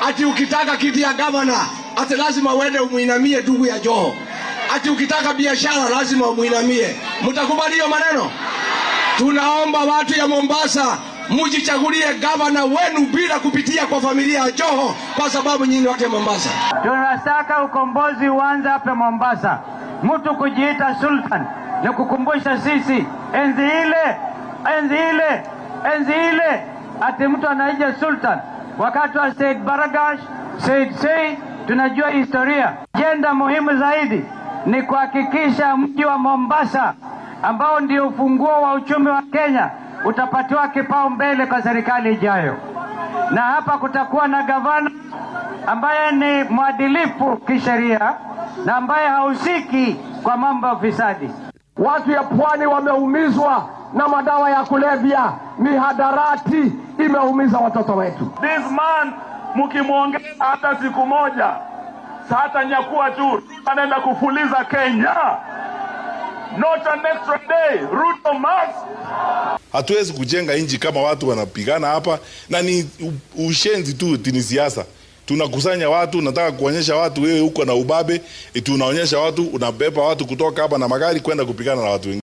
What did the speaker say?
ati ukitaka kiti ya gavana ati lazima uende umuinamie ndugu ya Joho, ati ukitaka biashara lazima umuinamie. Mtakubali hiyo maneno? Tunaomba watu ya Mombasa mujichagulie gavana wenu bila kupitia kwa familia ya Joho, kwa sababu nyinyi watu ya Mombasa. Tunataka ukombozi uanze hapa Mombasa. Mtu kujiita sultan ni kukumbusha sisi enzi ile, enzi ile, enzi ile, ati mtu anaija sultan wakati wa Said Baragash, Said Said. Tunajua historia. Ajenda muhimu zaidi ni kuhakikisha mji wa Mombasa ambao ndio ufunguo wa uchumi wa Kenya utapatiwa kipaumbele kwa serikali ijayo, na hapa kutakuwa na gavana ambaye ni mwadilifu kisheria na ambaye hahusiki kwa mambo ya ufisadi. Watu ya pwani wameumizwa na madawa ya kulevya, mihadarati imeumiza watoto wetu. This man mkimwongea hata siku moja hata nyakua tu anaenda kufuliza Kenya. Not an extra day. Ruto must. Hatuwezi kujenga nchi kama watu wanapigana hapa, na ni ushenzi tu, ni siasa. Tunakusanya watu, nataka kuonyesha watu wewe uko na ubabe, tunaonyesha watu unabeba watu kutoka hapa na magari kwenda kupigana na watu wengine.